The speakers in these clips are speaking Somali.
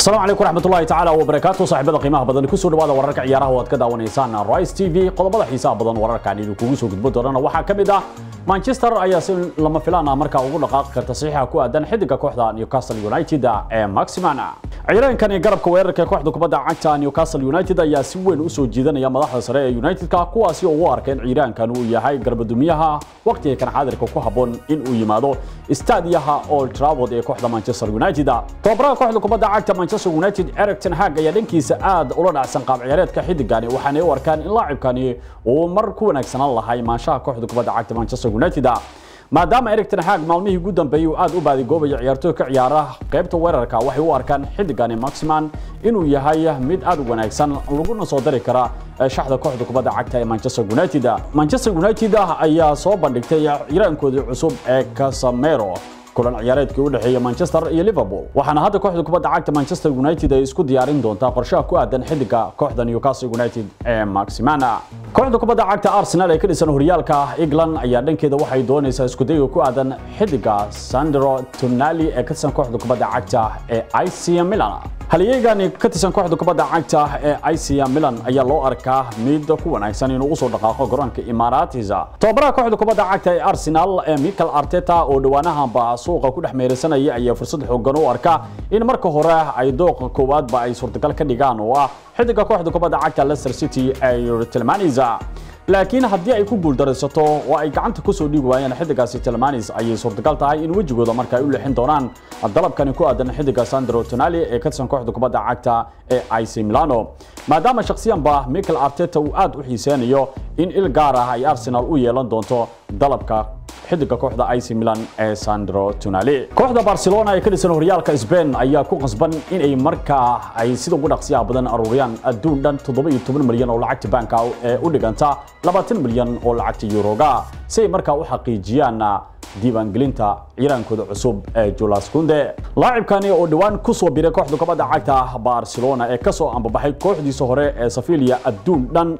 السلام عليكم ورحمة الله تعالى وبركاته صاحبada qiimaha badan ku soo dhawaada wararka ciyaaraha oo aad ka daawanaysaan Rise TV qodobada xiisaha badan wararka aan idinku soo gudbo doonana waxaa kamid ah Manchester ayaa si lama filaan ah markaa ugu dhaqaaqi karta saxiixa ku aadan xidiga kooxda Newcastle United ee Maximan ciyaaraankan garabka weerarka kooxda kubadda cagta Newcastle United ayaa si weyn u soo jiidanaya madaxda sare ee United-ka kuwaasi oo u arkeen ciyaaraankan uu yahay garbadumiyaha waqtiga kan xaadirka ku haboon in uu yimaado istaadiyaha Old Trafford ee kooxda Manchester United tababaraha kooxda kubadda cagta Manchester United Erik ten Hag ayaa dhankiisa aad ula dhacsan qaab ciyaareedka xidigani waxaana u arkaan in laacibkani uu mar ku wanaagsanaan lahay maanshaha kooxda kubadda cagta Manchester United maadaama Erik ten Hag maalmihii ugu dambeeyay uu aad u baadigoobayo ciyaartooy ka ciyaara qaybta weerarka waxay u arkaan xidigani Maximan inuu yahay mid aad u wanaagsan laguna soo dari kara shaxda kooxda kubadda cagta ee Manchester United Manchester United ayaa soo bandhigtay ciyaaraankoodii cusub ee Casemiro kulan ciyaareedkii u dhaxeeyay Manchester iyo Liverpool waxaana hadda kooxda kubadda cagta Manchester United ay isku diyaarin doontaa qorshaha ku aadan xidiga kooxda Newcastle United ee Maximan kooxda kubadda cagta Arsenal ee ka dhisan horyaalka England ayaa dhankeeda waxay doonaysaa isku dayga ku aadan xidiga Sandro Tonali ee ka tirsan kooxda kubadda cagta ee AC Milan halyeegani ka tirsan kooxda kubadda cagta ee AC Milan ayaa loo arkaa mid ku wanaagsan inuu usoo dhaqaaqo garoonka Emirates tababaraha kooxda kubadda cagta ee Arsenal ee Mikel Arteta oo dhawaanahanba suuqa ku dhex meeraysanaya ayaa fursad xooggan u arka in marka hore ay dooqa koowaadba ay suurtagal ka dhigaan oo ah xidiga kooxda kubadda cagta Leicester City ay Tilmaniza laakiin haddii ay ku guuldaraysato oo ay gacanta ku soo dhigi waayaan xidigaasi Tilmanis ayay suurtagal tahay in wajigooda marka ay u leexin doonaan dalabkani ku aadan xidiga Sandro Tonali ee ka tirsan kooxda kubadda cagta ee AC Milano maadaama shakhsiyanba Mikel Arteta uu aad u xiiseynayo in il gaar ah ay Arsenal u yeelan doonto dalabka xidiga kooxda AC Milan ee Sandro Tonali kooxda Barcelona ee ka dhisan horyaalka Spain ayaa ku qasban in ay markaa ay sida ugu dhaqsiyaha badan aruuriyaan adduun dhan 17 milyan oo lacagta banka ee u dhiganta 20 milyan oo lacagta euroga si ay markaa u xaqiijiyaan diiwaangelinta ciiraankooda cusub ee Jules Kounde laacibkani oo dhawaan ku soo biiray kooxda kubadda cagta Barcelona ee ka soo ambabaxay kooxdiisa hore ee Sevilla adduun dhan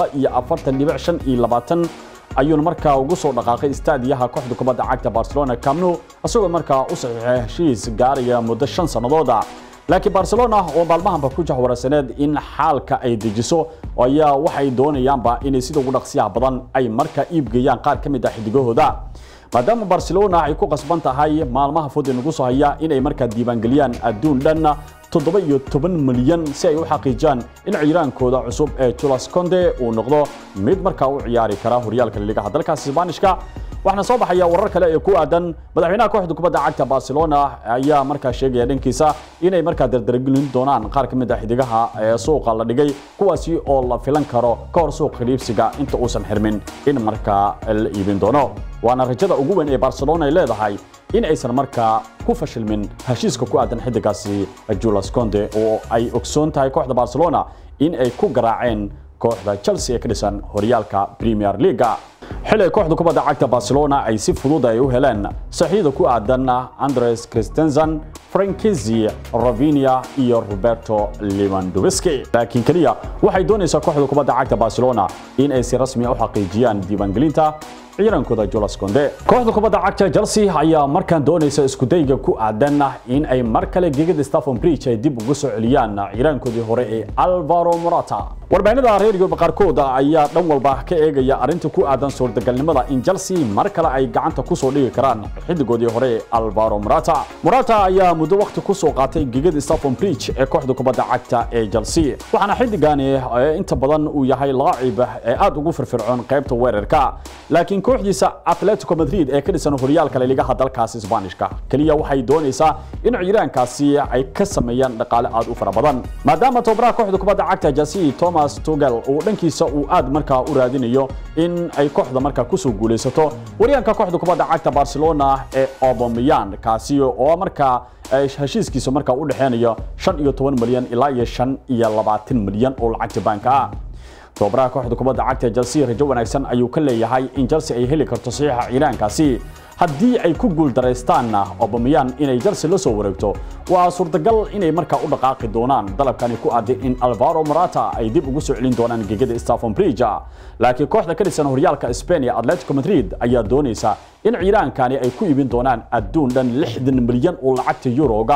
2.5 ayuuna markaa ugu soo dhaqaaqay istaadiyaha kooxda kubadda cagta Barcelona Camp Nou asagoo markaa u saxiixay heshiis gaaraya muddo 5 sanadood laakiin Barcelona oo maalmahanba ku jahwarasaneed in xaalka ay dejiso ayaa waxay doonayaanba inay sida ugu dhaqsiyaha badan ay markaa iibgeeyaan qaar ka mid ah xidigahooda maadaama Barcelona ay ku qasban tahay maalmaha fudud nagu soo haya inay markaa diiwaangeliyaan adduun dhan toddoba iyo toban milyan si ay u xaqiijiyaan in ciiraankooda cusub ee Jules Kounde uu noqdo mid markaa u ciyaari kara horyaalka liigaha dalkaas Isbaanishka waxaana soo baxaya warar kale ee ku aadan madaxweynaha kooxda kubadda cagta Barcelona ayaa markaa sheegaya dhankiisa inay markaa dardargelin doonaan qaar ka mid ah xidigaha ee suuqa la dhigay kuwaasi oo la filan karo ka hor suuqa iibsiga inta uusan xirmin in markaa la iibin doono waana rajada ugu weyn ee Barcelona ay leedahay in aysan markaa ku fashilmin heshiiska ku aadan xidigaasi Jules Kounde oo ay ogsoon tahay kooxda Barcelona in ay ku garaaceen kooxda Chelsea ee ka dhisan horyaalka Premier League xilay kooxda kubadda cagta Barcelona ay si fudud ay u heleen saxiida ku aadan Andres Christensen Frankesi Rafinha iyo Roberto Lewandowski laakiin kaliya waxay doonaysaa kooxda kubadda cagta Barcelona in ay si rasmi ah u xaqiijiyaan diiwaangelinta ciiraankooda Jules Kounde kooxda kubadda cagta Chelsea ayaa markaan doonaysa isku dayga ku aadan in ay mar kale gegada Stamford Bridge ay dib ugu soo celiyaan ciiraankoodii hore ee Alvaro Morata warbaahinada reer Yurub qaarkood ayaa dhan walba ka eegaya arinta ku aadan suurtagalnimada in Chelsea mar kale ay gacanta ku soo dhigi karaan xidigoodii hore ee Alvaro Morata Morata ayaa muddo waqti ku soo qaatay gegada Stamford Bridge ee kooxda kubadda cagta ee Chelsea waxaana xidigani inta badan uu yahay laacib ee aad ugu firfircoon qaybta weerarka laakiin kooxdiisa Atletico Madrid ee ka dhisan horyaalka liigaha dalkaas Isbaanishka kaliya waxay doonaysaa in ciiraankaasi ay ka sameeyaan dhaqaale aad u fara badan maadaama tababaraha kooxda kubadda cagta Chelsea Thomas Tuchel uu dhankiisa uu aad markaa u raadinayo in ay kooxda markaa ku soo guuleysato waryaanka kooxda kubadda cagta Barcelona ee Aubameyang kaasi oo markaa heshiiskiisa markaa u dhaxeynaya 15 milyan ilaa iyo 25 milyan oo lacagta banka ah tababaraha kooxda kubadda cagta Chelsea rajo wanaagsan ayuu ka leeyahay in Chelsea ay heli karto saxiixa ciiraankaasi haddii ay ku guuldareystaan Aubameyang inay Chelsea la soo wareegto waa suurtagal inay markaa u dhaqaaqi doonaan dalabkani ku aaday in Alvaro Morata ay dib ugu soo celin doonaan gegada Stamford Bridge laakiin kooxda ka dhisan horyaalka Spain ee Atletico Madrid ayaa doonaysa in ciiraankani ay ku iibin doonaan adduun dhan 60 milyan oo lacagta Euroga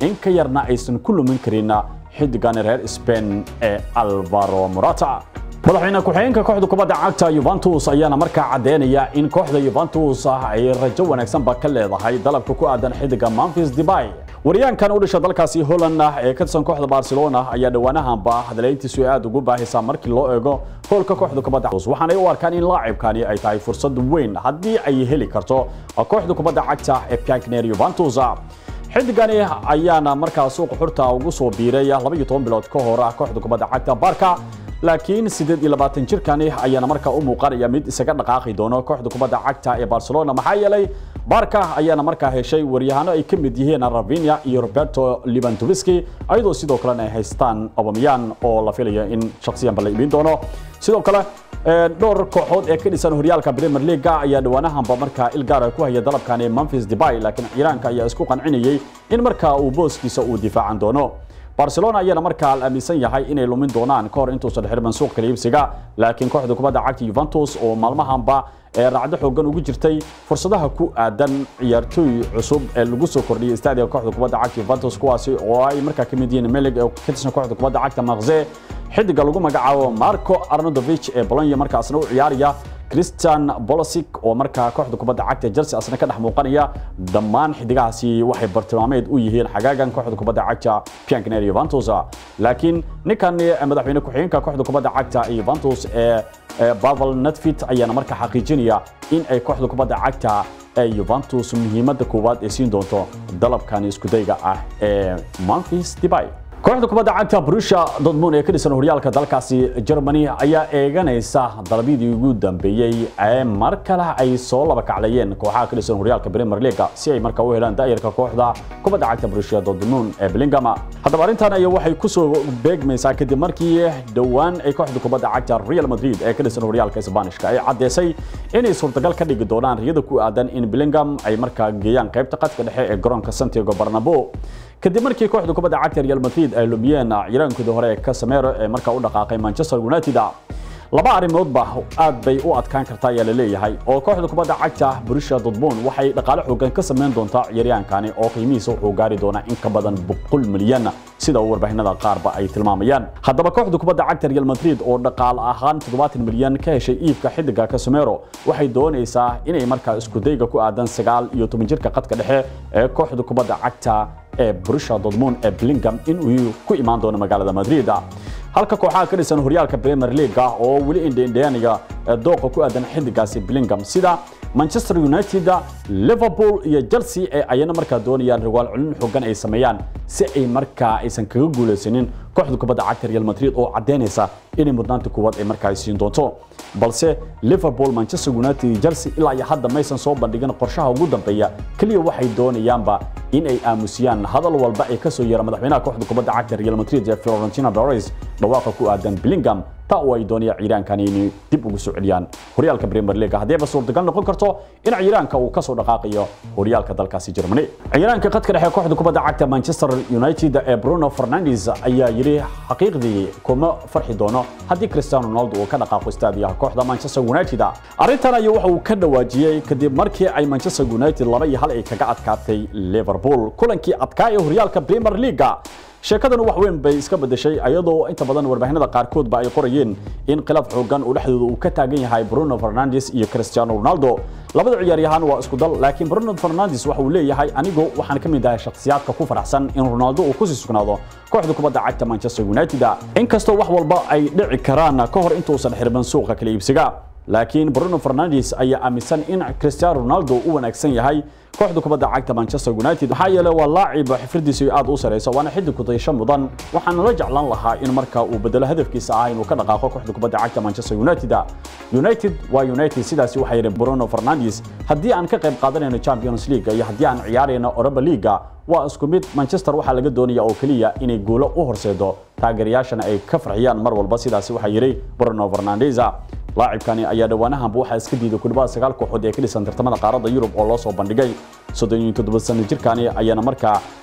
in ka yarna aysan ku lumin karin xidigani reer Spain ee Alvaro Morata madaxweyne ku-xigeenka kooxda kubadda cagta Juventus ayaana markaa cadeynaya in kooxda Juventus ay rajo wanaagsan ba ka leedahay dalabka ku aadan xidiga Memphis Depay waryaankan u dhashay dalkaasi Holland ee ka tirsan kooxda Barcelona ayaa dhawaanahanba hadaleyntiisu aad ugu baahisa markii loo eego hoolka kooxda kubadda cagta waxaana ay u arkaan in laacibkani ay tahay fursad weyn haddii ay heli karto kooxda kubadda cagta ee Piankner Juventus xidigani ayaana markaa suuqa xurta ugu soo biiray 12 bilood ka hor kooxda kubadda cagta Barca laakiin 28 jirkani ayaana markaa u muuqanaya mid isaga dhaqaaqi doono kooxda kubadda cagta ee Barcelona maxaa yeelay Barca ayaana markaa heshay waryahano ay ka mid yihiin Rafinha iyo Roberto Lewandowski ayadoo sidoo kale ay haystaan Aubameyang oo la filayo in shakhsiyan bal iibin doono sidoo kale dhowr kooxood ee ka dhisan horyaalka Premier League ayaa dhawaanahanba markaa ilgaar ku haya dalabkan Memphis Depay laakiin Iiraanka ayaa isku qancinayay in markaa uu booskiisa uu difaacan doono Barcelona ayaana markaa la aaminsan yahay inay lumin doonaan ka hor intuusan xirman suuq kala iibsiga laakiin kooxda kubadda cagta Juventus oo maalmahanba ee raacdo xoogan ugu jirtay fursadaha ku aadan ciyaartooy cusub ee lagu soo kordhiyay istaadiga kooxda kubadda cagta Juventus kuwaasi oo ay markaa ka mid yihiin Melig ee ka tirsan kooxda kubadda cagta Marseille xidiga lagu magacaabo Marco Arnautovic ee Bologna markaasna u ciyaaraya Christian Pulisic oo markaa kooxda kubadda cagta Chelsea asna ka dhex muuqanaya dhammaan xidigahaasi waxay bartilmaameed u yihiin xagaagan kooxda kubadda cagta Piankner Juventus laakiin ninkan madaxweyne ku-xigeenka kooxda kubadda cagta Juventus ee Pavel Nedved ayaana markaa xaqiijinaya in ay kooxda kubadda cagta ee Juventus muhiimadda koowaad ay siin doonto dalabkan isku dayga ah ee Memphis Depay kooxda kubadda cagta Borussia Dortmund ee ka dhisan horyaalka dalkaasi Germany ayaa eeganaysa dalabyadii ugu dambeeyay ee mar kale ay soo laba kaclayeen kooxaha ka dhisan horyaalka Premier League si ay markaa u helaan daayirka kooxda kubadda cagta Borussia Dortmund ee Bellingham haddaba arrintan ayaa waxay ku soo beegmaysaa kadib markii dhowaan ay kooxda kubadda cagta Real Madrid ee ka dhisan horyaalka Isbaanishka ay cadeysay inay suurtagal ka dhigi doonaan riyada ku aadan in Bellingham ay markaa geeyaan qaybta qadka dhexe ee garoonka Santiago Bernabeu kadib markii kooxda kubadda cagta Real Madrid ay lumiyeen ciiraankooda hore ee Casemiro ee markaa u dhaqaaqay Manchester United laba arrimoodba aad bay u adkaan kartaa ayaa la leeyahay oo kooxda kubadda cagta Borussia Dortmund waxay dhaqaale xooggan ka sameyn doontaa ciyaaryahankani oo qiimihiisa wuxuu gaari doonaa in ka badan 100 milyan sida warbaahinada qaarba ay tilmaamayaan haddaba kooxda kubadda cagta Real Madrid oo dhaqaale ahaan 70 milyan ka heshay iibka xidiga Casemiro waxay doonaysaa inay markaa isku dayga ku aadan 9 iyo 10 jirka qadka dhexe ee kooxda kubadda cagta ee Borussia Dortmund ee Bellingham in uu ku imaan doono magaalada Madrid halka kooxaha ka dhisan horyaalka Premier League oo wali indheendheeniga dooqa ku aadan xidigaasi Bellingham sida Manchester United, Liverpool iyo Chelsea ee ayana markaa doonayaan riwaal culin xooggan ay sameeyaan si ay markaa aysan kaga guuleysanin kooxda kubadda cagta Real Madrid oo cadeynaysa inay mudnaanta kuwaad ay markaa siin doonto balse Liverpool, Manchester United iyo Chelsea ilaa iyo hadda maysan soo bandhigin qorshaha ugu dambeeya kaliya waxay doonayaanba in ay aamusiyaan hadal walba ay ka soo yeera madaxweynaha kooxda kubadda cagta Real Madrid ee Florentino Perez dhawaaqa ku aadan Bellingham ta oo ay doonayaan ciiraankani inay dib ugu soo celiyaan horyaalka Premier League haddii suurtagal noqon karto in ciiraanka uu ka soo dhaqaaqayo horyaalka dalkaasi Germany ciiraanka qadka dhexe kooxda kubadda cagta Manchester United ee Bruno Fernandes ayaa yiri xaqiiqdii kuma farxi doono haddii Cristiano Ronaldo uu ka dhaqaaqo istaadiyaha kooxda Manchester United arrintan ayaa waxa uu ka dhawaajiyay kadib markii ay Manchester United laba iyo hal ay kaga adkaatay Liverpool kulankii adkaa ee horyaalka Premier League sheekadan wax weyn bay iska bedeshay ayadoo inta badan warbaahinada qaarkood ba ay qorayeen in khilaaf xoogan uu dhexdooda uu ka taagan yahay Bruno Fernandes iyo Cristiano Ronaldo labada ciyaaryahan waa isku dal laakiin Bruno Fernandes waxa uu leeyahay anigu waxaan ka mid ahay shakhsiyaadka ku faraxsan in Ronaldo uu ku sii sugnaado kooxda kubadda cagta Manchester United inkastoo wax walba ay dhici karaan ka hor intuusan xirban suuqa kala iibsiga laakiin Bruno Fernandes ayaa aaminsan in Cristiano Ronaldo uu wanaagsan yahay kooxda kubadda cagta Manchester United maxaa yeelay waa laacib xifradiisu aad u sareysa waana xidig ku daysho mudan waxaan la jeclaan lahaa in marka uu bedelo hadafkiisa ah inuu ka dhaqaaqo kooxda kubadda cagta Manchester United United waa United sidaasi waxay yireen Bruno Fernandes haddii aan ka qayb qaadanayno Champions League iyo haddii aan ciyaarayno Europa League waa isku mid Manchester waxa laga doonayaa oo kaliya inay guulo u horseedo taageerayaashana ay ka farxiyaan mar walba sidaasi waxa yiri Bruno Fernandes laacibkani ayaa dhawaanahanba waxaa iska diiday ku dhawaad sagaal kooxood ee ka dhisan tartamada qaaradda Yurub oo loo soo bandhigay 37 sano jirkani ayaana markaa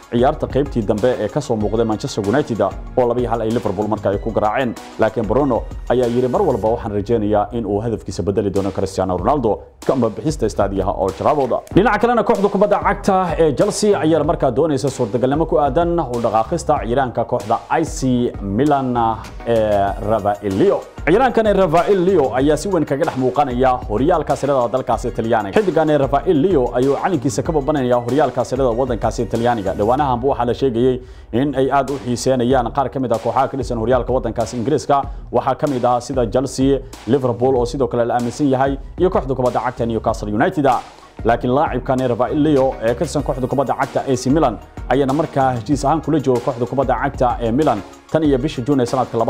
ciyaarta qaybtii dambe ee ka soo muuqday Manchester United oo laba iyo hal ay Liverpool markaa ay ku garaaceen laakiin Bruno ayaa yiri mar walba waxaan rajeynayaa in uu hadafkiisa bedeli doono Cristiano Ronaldo kama bixista istaadiyaha Old Trafford dhinaca kalena kooxda kubadda cagta ee Chelsea ayaa markaa doonaysa suurtagalnimo ku aadan u dhaqaaqista ciyaaraanka kooxda AC Milan ee Rafaelio ciyaaraankan Rafael Leo ayaa si weyn kaga dhex muuqanaya horyaalka sirada dalkaasi Talyaaniga xidigan Rafael Leo ayuu calinkiisa ka babanaya horyaalka sirada wadankaasi Talyaaniga dhawaanahan buu waxa la sheegayay in ay aad u xiiseenayaan qaar kamid ah kooxaha ka dhisan horyaalka wadankaasi Ingiriiska waxa kamid ah sida Chelsea Liverpool oo sidoo kale la aaminsan yahay iyo kooxda kubadda cagta Newcastle United laakiin laacibkan Rafael Leo ee ka tirsan kooxda kubadda cagta AC Milan ayaana markaa heshiis ahaan kula jooga kooxda kubadda cagta ee Milan tan iyo bishii June ee sanadka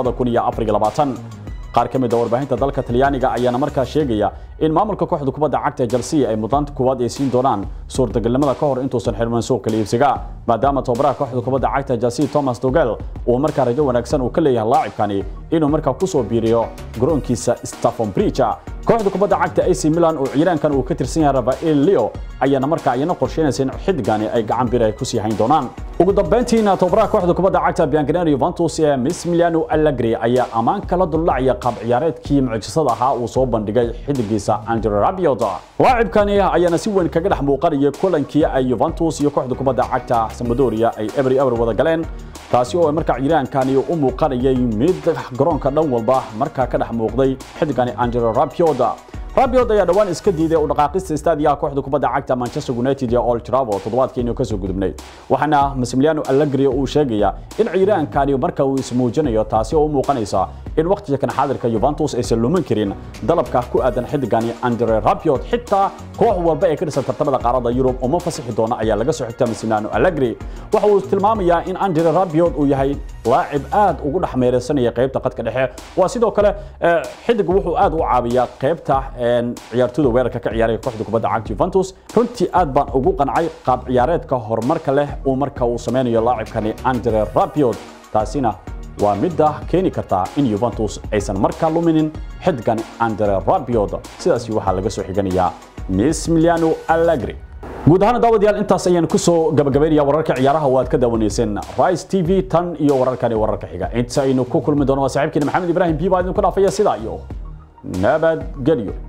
2024 qaar ka mid ah warbaahinta dalka Talyaaniga ayaana markaa sheegaya in maamulka kooxda kubadda cagta Chelsea ay mudnaanta koowaad ay siin doonaan suurtagalnimada ka hor intuusan xirman suuqa iibsiga maadaama tababaraha kooxda kubadda cagta Chelsea Thomas Tuchel uu markaa rajo wanaagsan uu ka leeyahay laacibkani inuu markaa ku soo biiriyo garoonkiisa Stamford Bridge kooxda kubadda cagta AC Milan oo ciyaaraankan uu ka tirsan yahay Rafael Leo ayaana markaa ayana qorsheynaysa in xidigani ay gacan bir ay ku sii hayn doonaan ugu dambeyntiina tababaraha kooxda kubadda cagta Bianconeri Juventus ee Massimiliano Allegri ayaa amaan kala dulacaya qaab ciyaareedkii mucjisada ahaa uu soo bandhigay xidigiisa Andrea Rabiot laacibkani ayaana si weyn kaga dhex muuqanaya kulankii ay Juventus iyo kooxda kubadda cagta Sampdoria ay every ever wada galeen taasi oo markaa ciiraankani u muuqanayay mid garoonka dhan walba markaa ka dhex muuqday xidigani Andrea Rabiot Rabiot ayaa dhawaan iska diiday u dhaqaaqista istaadiyaha kooxda kubadda cagta Manchester United ee Old Trafford toddobaadkii ka soo gudubnay waxaana Massimiliano Allegri uu sheegaya in ciiraankani marka uu ismuujinayo taasi oo u muuqanaysa in waqtiga kan xaadirka Juventus aysan lumin karin dalabka ku aadan xidigani Andre Rabiot xitaa koox walba ee ka dhisan tartamada qaaradda Yurub uma fasaxi doona ayaa laga soo xigtay Massimiliano Allegri waxa uu tilmaamayaa in Andre Rabiot uu yahay laacib aad ugu dhaxmeeraysanaya qaybta qadka dhexe waa sidoo kale xidig wuxuu aad u caabiyaa qaybta ciyaartooyda weerarka ka ciyaaraya kooxda kubadda cagta Juventus runtii aad baan ugu qancay qaab ciyaareedka horumarka leh uu marka uu sameynayo laacibkani Andre Rabiot taasina waa midda keeni karta in Juventus aysan markaa luminin xidigan Andre Rabiot sidaas waxaa laga soo xiganayaa Massimiliano Allegri guud ahaan daawadayaal intaas ayaan ku soo gabagabeynaya wararka ciyaaraha oo aad ka daawanayseen Rise TV tan iyo wararkani wararka xiga inta aynu ku kulmi doono waa saaxiibkeena Maxamed Ibrahim Biba idinku dhaafaya sidaa iyo nabadgelyo